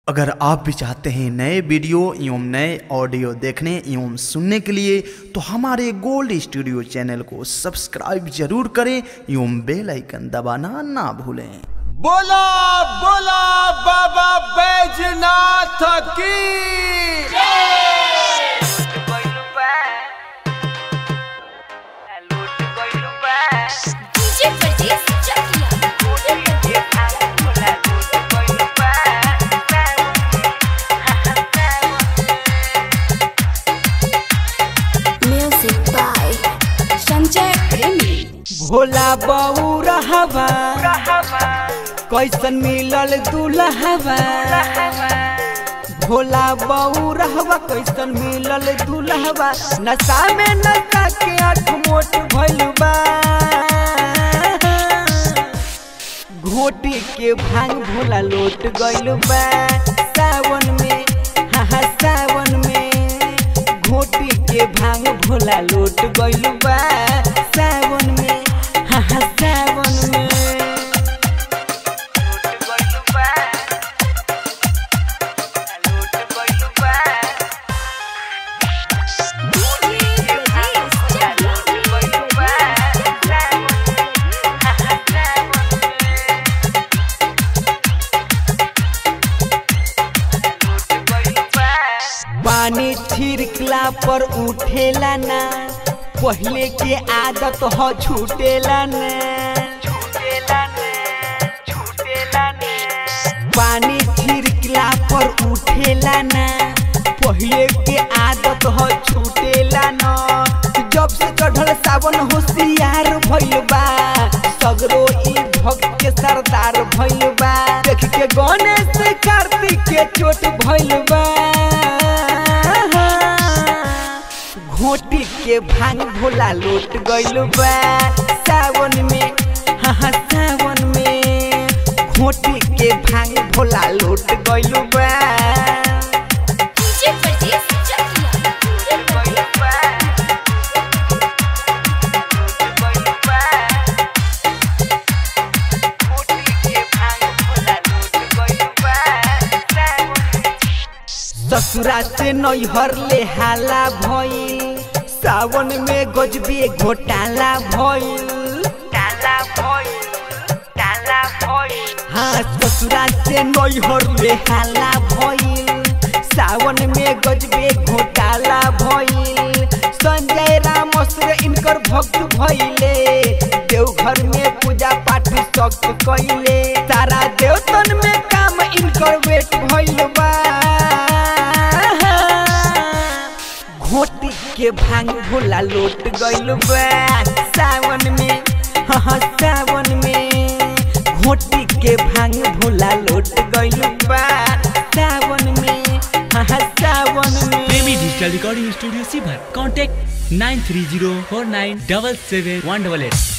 अगर आप भी चाहते हैं नए वीडियो एवं नए ऑडियो देखने एवं सुनने के लिए तो हमारे गोल्ड स्टूडियो चैनल को सब्सक्राइब जरूर करें एवं बेल आइकन दबाना ना भूलें बोला बोला बाबा बैजनाथ की DJ Verdiz Chakia. Music by Sanjay Premi. Bhola बऊ रहवा कैसन मिलल दुल्हवा भोला बऊ रहवा कैसन मिलल दुल्हवा नशा में नशा के आठ मोट भइल बा घोटी के भांग भोला लोट गइल बा सावन में हाँ हाँ सावन में घोटी के भांग भोला लोट गइल बा सावन में हाँ हाँ सावन में DJ Verdiz पानी छिड़कला पर उठेला ना पहले के आदत हो छूटेला ना पानी छिड़कला पर उठेला ना पहले के आदत हो छूटेला ना जब से चढ़ल सावन होशियार भइल बा सगरो ई भक्त के सरदार भइल बा देख के गणेश कार्तिक के चोट भइल बा घोटी के भांग भोला लोट गइल बा सावन में हाँ हाँ सावन में घोटी के भांग भोला लोट गइल बा DJ Verdiz Chakia. ससुरा से नैहर ले हाला भइल सावन में गजबे घोटाला भइल हाँ ससुरा से नैहर ले हाला भइल सावन में गजबे घोटाला भइल संजय राम असुर इनकर भक्त भइले देवघर में पूजा पाठ सख्त कइले सारा देवतन में काम इनकर वेट भइल बा घोटी के भांग भोला लोट गइल बा सावन में हाँ हाँ सावन में घोटी के भांग भोला लोट गइल बा सावन में हाँ हाँ सावन में प्रेमी डिजिटल रिकॉर्डिंग स्टूडियो सीभर contact nine three zero four nine double seven one double at